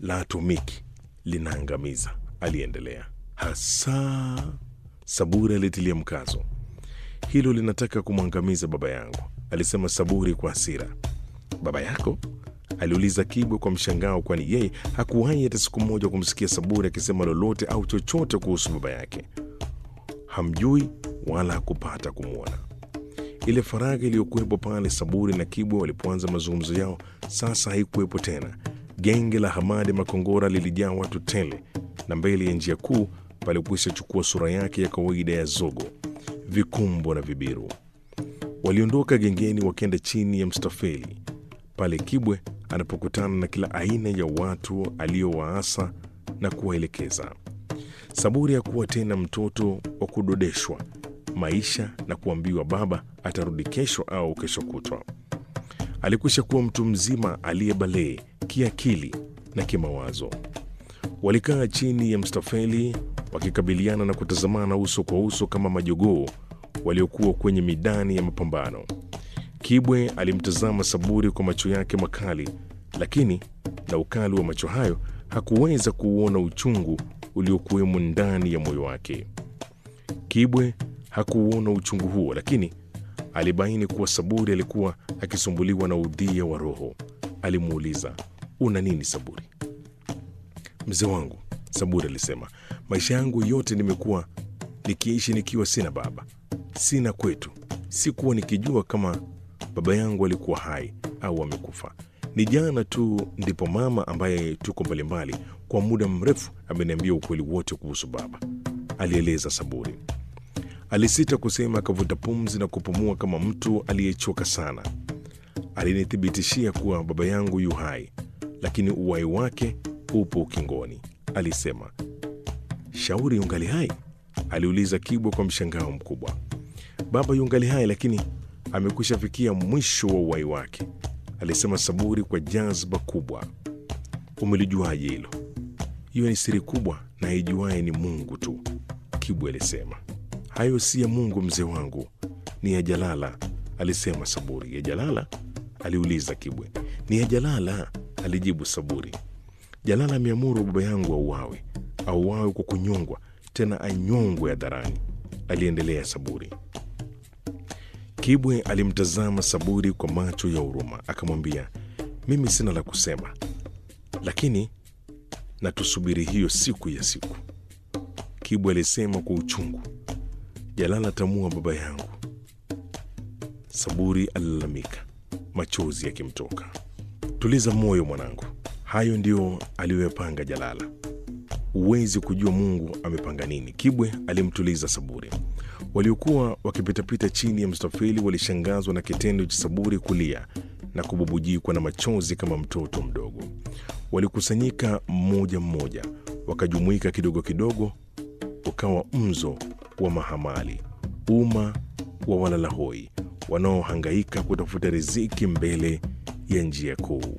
la atomiki linaangamiza, aliendelea. Hasa Saburi alitilia mkazo. Hilo linataka kumwangamiza baba yangu, alisema Saburi kwa hasira. Baba yako? aliuliza Kibwe kwa mshangao, kwani yeye hakuwahi hata siku moja kumsikia Saburi akisema lolote au chochote kuhusu baba yake. Hamjui wala hakupata kumwona. Ile faragha iliyokuwepo pale Saburi na Kibwe walipoanza mazungumzo yao sasa haikuwepo tena. Genge la Hamadi Makongora lilijaa watu tele, na mbele ya njia kuu palikwisha chukua sura yake ya kawaida ya zogo, vikumbo na vibiru. Waliondoka gengeni wakenda chini ya mstafeli pale Kibwe anapokutana na kila aina ya watu aliowaasa na kuwaelekeza. Saburi hakuwa tena mtoto wa kudodeshwa maisha na kuambiwa baba atarudi kesho au kesho kutwa. Alikwisha kuwa mtu mzima aliyebalee kiakili na kimawazo. Walikaa chini ya mstafeli wakikabiliana na kutazamana uso kwa uso kama majogoo waliokuwa kwenye midani ya mapambano. Kibwe alimtazama Saburi kwa macho yake makali, lakini na ukali wa macho hayo hakuweza kuuona uchungu uliokuwemo ndani ya moyo wake. Kibwe hakuuona uchungu huo, lakini alibaini kuwa Saburi alikuwa akisumbuliwa na udhia wa roho. Alimuuliza, una nini Saburi? Mzee wangu, Saburi alisema, maisha yangu yote nimekuwa nikiishi nikiwa sina baba, sina kwetu. Sikuwa nikijua kama baba yangu alikuwa hai au amekufa. Ni jana tu ndipo mama ambaye tuko mbalimbali kwa muda mrefu ameniambia ukweli wote kuhusu baba, alieleza Saburi. Alisita kusema, akavuta pumzi na kupumua kama mtu aliyechoka sana. Alinithibitishia kuwa baba yangu yu hai, lakini uhai wake upo ukingoni, alisema. Shauri yungali hai? aliuliza Kibwa kwa mshangao mkubwa. Baba yungali hai, lakini amekwisha fikia mwisho wa uhai wake, alisema Saburi kwa jazba kubwa. Umelijuaje hilo? Hiyo ni siri kubwa na aijuaye ni Mungu tu, Kibwa alisema. Hayo si ya Mungu mzee wangu, ni ya Jalala, alisema Saburi. Ya Jalala? aliuliza Kibwe. Ni ya Jalala, alijibu Saburi. Jalala ameamuru baba yangu auawe, auawe kwa kunyongwa, tena anyongwe hadharani, aliendelea Saburi. Kibwe alimtazama Saburi kwa macho ya huruma, akamwambia, mimi sina la kusema, lakini na tusubiri hiyo siku ya siku. Kibwe alisema kwa uchungu, Jalala tamua baba yangu. Saburi alilalamika, machozi yakimtoka. Tuliza moyo mwanangu, hayo ndio aliyoyapanga Jalala. Huwezi kujua Mungu amepanga nini. Kibwe alimtuliza Saburi. Waliokuwa wakipitapita chini ya mstafeli walishangazwa na kitendo cha Saburi kulia na kububujikwa na machozi kama mtoto mdogo. Walikusanyika mmoja mmoja, wakajumuika kidogo kidogo, ukawa mzo wa mahamali, umma wa walalahoi wanaohangaika kutafuta riziki mbele ya njia kuu.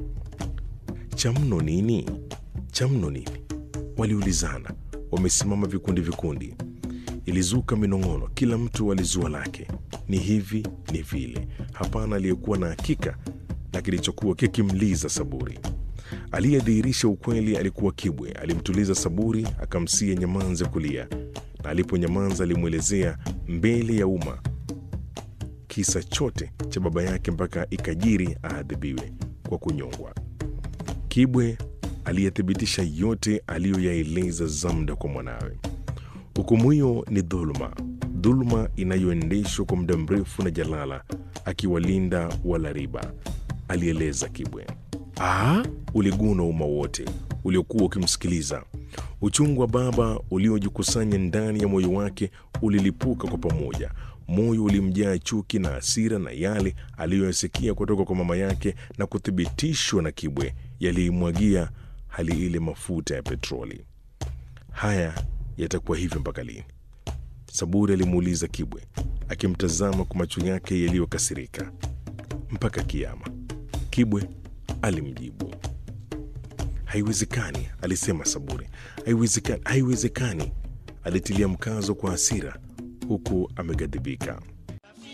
Cha mno nini? Cha mno nini? Waliulizana, wamesimama vikundi vikundi. Ilizuka minong'ono, kila mtu alizua lake, ni hivi ni vile. Hapana aliyekuwa na hakika na kilichokuwa kikimliza Saburi. Aliyedhihirisha ukweli alikuwa Kibwe. Alimtuliza Saburi, akamsia nyamanze kulia, na aliponyamaza alimwelezea mbele ya umma kisa chote cha baba yake mpaka ikajiri aadhibiwe kwa kunyongwa. Kibwe aliyethibitisha yote aliyoyaeleza Zamda kwa mwanawe. Hukumu hiyo ni dhuluma, dhuluma inayoendeshwa kwa muda mrefu na Jalala akiwalinda wala riba, alieleza Kibwe. Ah, uliguna umma wote uliokuwa ukimsikiliza. Uchungu wa baba uliojikusanya ndani ya moyo wake ulilipuka kwa pamoja. Moyo ulimjaa chuki na hasira, na yale aliyoyasikia kutoka kwa mama yake na kuthibitishwa na Kibwe yaliimwagia hali ile mafuta ya petroli. Haya yatakuwa hivyo mpaka lini? Saburi alimuuliza Kibwe akimtazama kwa macho yake yaliyokasirika. Mpaka kiama, Kibwe alimjibu. Haiwezekani, alisema Saburi. Haiwezekani, haiwezekani, alitilia mkazo kwa hasira huku ameghadhibika.